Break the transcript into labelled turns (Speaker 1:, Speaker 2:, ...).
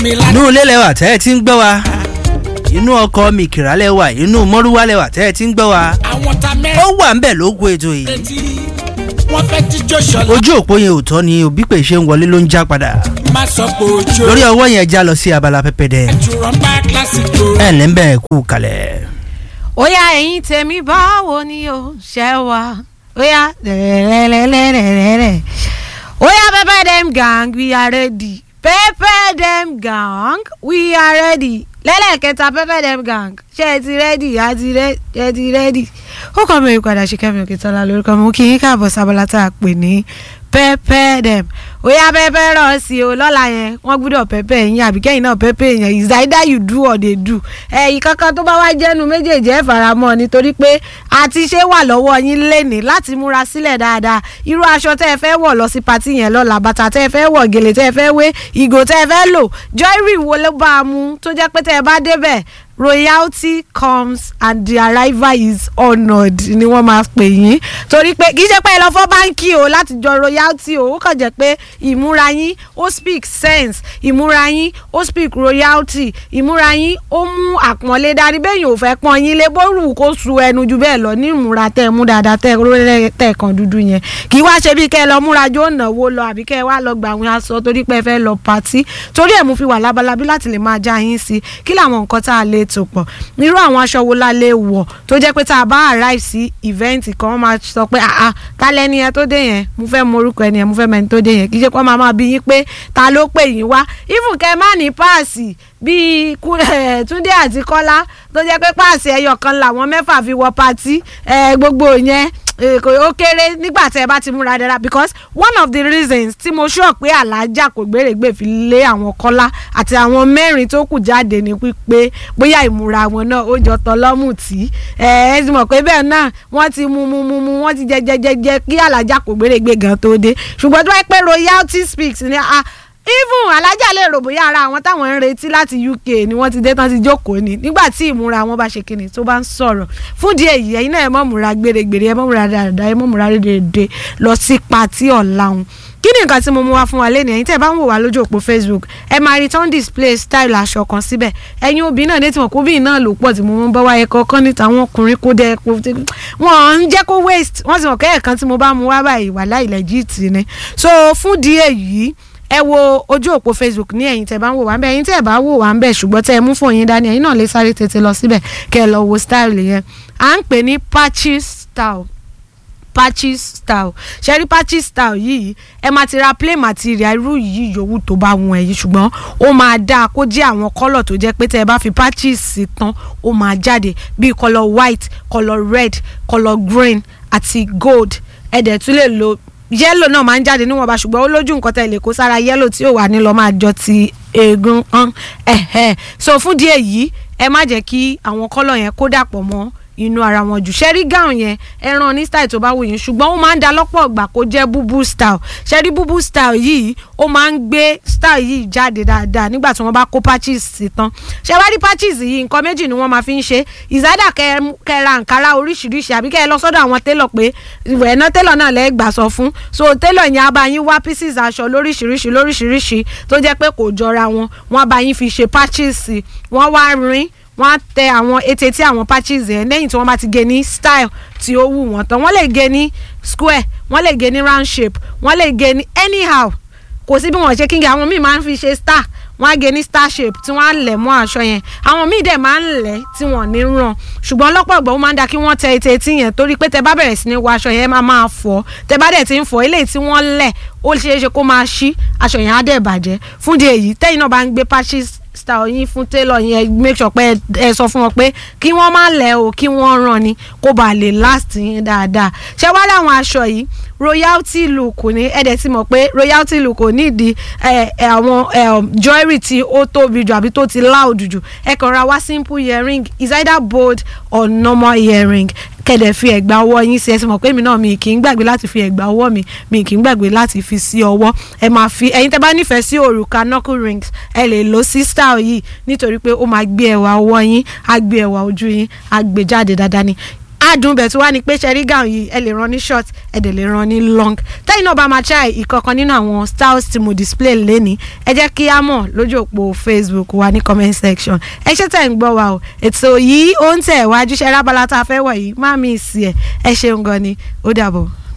Speaker 1: mi láti.
Speaker 2: inú ilé lẹwà tẹ́ ẹ ti ń gbọ́ wa inú ọkọ̀ mìkìrà lẹwà inú mọ́rúwá lẹwà tẹ́ ẹ ti ń gbọ́ wa
Speaker 1: àwọn ta
Speaker 2: ó
Speaker 1: mẹ́rin
Speaker 2: wà ń bẹ̀ lóko ètò yìí
Speaker 1: tí wọ́n fẹ́ jíjó ṣọlá.
Speaker 2: ojú òpó yẹn ò tọ́ ni òbí pè ṣe ń wọlé ló ń já padà
Speaker 1: má sọ pé ojú
Speaker 2: lórí ọwọ́ yẹn já lọ sí abala pẹpẹdẹ
Speaker 1: àjùrọ̀ ń bá kílásìkò.
Speaker 2: ẹ ǹlẹ́ ń bẹ̀ kú kalẹ̀.
Speaker 3: ó yá ẹ̀yin tèmi báwo ni o ṣe wá ó yá lẹ́lẹ́lẹ́lẹ́lẹ́lẹ́ ó yá pepper dem gang we are ready pepper dem gang we are ready lẹ́lẹ́kẹta pepper dem gang ṣé ẹ ti rẹ́dì á ti rẹ́ ẹ ti rẹ́dì ó kọ́ mi ìpadà ṣe kẹ́mi òkè tọ́lá lórúkọ mi ó kí yín káàbọ̀ sábàlá tá a pè ní pepper dem ó yá pepper rọ̀ sí o lọ́la yẹn wọ́n gbúdọ̀ pepper yín àbí kẹ́yìn náà pepper yẹn is either you do or they do ẹ̀yìn kankan tó bá wá jẹ́nu méjèèjì ẹ̀ faramọ́ nítorí pé àti ṣé wà lọ́wọ́ yín lénìí láti múra sílẹ̀ dáadáa irú aṣọ tẹ́ ẹ fẹ́ wọ̀ lọ sí patí yẹn lọ́la bàtà tẹ́ ẹ fẹ́ wọ̀ gèlè tẹ́ ẹ fẹ́ wé ìgò tẹ́ ẹ fẹ́ lò jewelry wo ló bá a mú tó jẹ́ pé tẹ́ ẹ bá débẹ̀ royalty comes and the arrival is honoured ni wọ́n máa pè yín torí pé kì í ṣe pé ẹ lọ fọ́ báńkì o láti jọ royalty o ó kàn jẹ́ pé ìmúra yín ó speak sense ìmúra yín ó speak royalty ìmúra yín ó mú àpọ́nlé dání bẹ́ẹ̀ yóò fẹ́ pọ́n yín lé bóru kó su ẹnu ju bẹ́ẹ̀ lọ ní ìmúra tẹ́ ẹ mú dáadáa tẹ́ ẹ rólẹ̀ tẹ́ ẹ kan dúdú yẹn kì í wá ṣe bí kẹ́ ẹ lọ múra jó náwó lọ àbí kẹ́ ẹ wá lọ gbà àwọn aṣọ torí pé ẹ fẹ́ lọ pàtí torí ẹ̀ mú fi wà lábalábí láti lè máa já yín sí kí làwọn nǹkan tá a lè tò pọ̀ irú àwọn aṣọ wo la lè wọ̀ tó jẹ́ pé tá a bá arrive sí event kan wọ́n máa sọ pé àá kálẹ̀ ẹni yẹn tó dé yẹn mo fẹ́ mọ orúkọ ẹni yẹn mo fẹ́ mọ ẹni tó dé yẹn kì í ṣe pé wọ́n máa máa bí yín pé ta ló pè yín wá even kẹ́ ẹ má ní páàsì bíi Kú- eh, Túndé àti Kọ́lá tó jẹ́ pé páàsì ẹyọ kan làwọn mẹ́fà fi wọ patí eh, gbogbo yẹn eh, kò ó kéré nígbà tẹ́ ẹ bá ti múra dára because one of the reasons tí mo sọ pé alájà kò gbèrègbè fi lé àwọn Kọ́lá àti àwọn mẹ́rin tó kù jáde ní pípé bóyá ìmúra wọn náà ó jọ tọlọ́mù tí ẹ ẹ ti mọ̀ pé bẹ́ẹ̀ náà wọ́n ti mu mu mu mu wọ́n ti jẹ jẹ jẹ jẹ kí alájà kò gbèrègbè gan tó dé ṣùgbọ́n tó wáyé pé royalty speaks ni ah even alájà lè rò bóyá ara àwọn táwọn ń retí láti UK ni wọ́n ti dé tán ti jókòó ni nígbà tí ìmúra wọn bá ṣe kíni tó bá ń sọ̀rọ̀ fún díẹ̀ yìí ẹ̀yin náà ẹ mọ̀ múra gbèrègbèrè ẹ mọ̀ múra dáadáa ẹ mọ̀ múra dédé lọ sí patí ọ̀la wọn kí ni nǹkan tí mo mú wá fún wa lẹ́nu ẹ̀yin tẹ́ ẹ bá ń wò wá lójú òpó Facebook ẹ máa rí tán display style aṣọ kan síbẹ̀ ẹ̀yin obìnrin náà létí wọn kó bí náà ló pọ̀ tí mo mú bá wáyé kọ́kọ́ níta àwọn ọkùnrin kó dẹ́ kó wọ́n ń jẹ́ kó waste wọ́n sì mọ̀ kẹ́yẹ̀ kan tí mo bá mú wá báyìí wà láì legit ni so fún díẹ̀ yìí ẹ wo ojú òpó facebook ní ẹ̀yin tẹ́ bá ń wò wá ń bẹ ẹ̀yin tẹ́ bá wò wá ń bẹ ṣùgbọ́n tẹ́ ẹ mú fún yín dání ẹ̀yin náà lè sáré tètè lọ síbẹ̀ kẹ́ ẹ lọ wo style yẹn à ń pè ní patches style patches style ṣẹ́rí patches style yìí ẹ máa ti ra plain material irú yìí yòówù tó bá wọn ẹ̀yìn ṣùgbọ́n ó máa dáa kó jẹ́ àwọn kọ́lọ̀ tó jẹ́ pé tẹ́ ẹ bá fi patches sí tán ó máa jáde bíi colour white colour red colour green àti gold ẹ dẹ̀ tún lè lo yẹ́lò náà máa ń jáde níwọ̀nba ṣùgbọ́n ó lójú nǹkan tẹ̀ lè kó sára yẹ́lò tí ò wà ní lọ́ọ́ máa jọ ti eegun hàn ẹ̀hẹ̀ so fún díẹ̀ yìí ẹ má jẹ́ kí àwọn kọ́lọ̀ yẹn kó dàpọ̀ mọ́ inú ara wọn jù ṣẹ́rí gown yẹn ẹran ní style tó bá wù yín ṣùgbọ́n ó máa ń da lọ́pọ̀ ìgbà kó jẹ́ búbú style ṣẹ́rí búbú style yìí ó máa ń gbé style yìí jáde dáadáa nígbà tí wọ́n bá kó patches sí tán ṣé wá rí patches yìí nǹkan méjì ni wọ́n máa fi ń ṣe ìzádà kẹra nkárá oríṣiríṣi àbí kẹ́ ẹ lọ sọ́dọ̀ àwọn télọ̀ pé ẹ̀nà télọ̀ náà lẹ́ẹ̀ gbà sọ fún so télọ̀ yẹn á bá yín wá pieces aṣọ lóríṣiríṣi lóríṣiríṣi tó jẹ́ pé kò jọra wọn wọ́n á bá yín fi ṣe patches sí wọ́n wá rin wọ́n á tẹ àwọn ètè tí àwọn patches yẹn lẹ́yìn tí wọ́n bá ti gé ní style tí ó wù wọ́n tán wọ́n lè gé ní square wọ́n lè gé ní round shape wọ́n lè gé ní anyhow kò sí bí wọ́n ṣe kíngẹ àwọn míì máa ń fi ṣe star wọ́n á gé ní star shape tí wọ́n á lẹ̀ mọ́ aṣọ yẹn àwọn míì dẹ̀ máa ń lẹ̀ tí wọ́n ní ràn ṣùgbọ́n lọ́pọ̀ ìgbà ó máa ń da kí wọ́n tẹ ètè etí yẹn torí pé tẹ bá bẹ̀rẹ̀ sí ní wọ aṣọ yẹn máa máa fọ́ tẹ bá dẹ̀ ti ń fọ́ eléyìí tí wọ́n lẹ̀ ó ṣeé ṣe kó máa ṣí aṣọ yẹn á dẹ̀ bàjẹ́ fún di èyí tẹ́yìn náà bá ń gbé patches style yín fún tailor yẹn make sure pé ẹ sọ fún wọn pé kí wọ́n má lẹ̀ o kí wọ́n ràn ni kó bàa lè last yín dáadáa ṣé wá láwọn aṣọ yìí royalty look ni ẹ dẹ̀ ti mọ̀ pé royalty look ò nídìí àwọn jewelry tí ó tóbi jù àbí tó ti loud jù ẹ kàn ra wá simple earring is either bold or normal earring kẹ̀dẹ̀ fi ẹ̀gbà ọwọ́ yín sí ẹ sì mọ̀ pé mi náà mi kì í gbàgbé láti fi ẹ̀gbà ọwọ́ mi mi kì í gbàgbé láti fi sí ọwọ́ ẹ máa fi ẹ̀yin tẹ́ bá nífẹ̀ẹ́ sí òrùka knuckle rings ẹ lè lo sí style yìí nítorí pé ó máa gbé ẹwà ọwọ́ yín á gbé ẹwà ojú yín á gbé jáde dáadáa ni adùn bẹ̀ tó wá ní pé ṣẹ́rí gown yìí ẹ lè rán ní short ẹ dẹ̀ lè rán ní long tẹ́yìn náà bá máa try ìkọ̀kan nínú àwọn styles tí mo display lẹ́ni ẹ jẹ́ kí á mọ̀ lójú òpó facebook wa ní comment section ẹ ṣe tẹ̀ ń gbọ́ wa o ètò yìí ó ń tẹ̀ wájú ṣẹ́ rábàlá tá a fẹ́ wọ̀ yìí má mi ì sí ẹ̀ ẹ ṣeun gan ni ó dàbọ̀.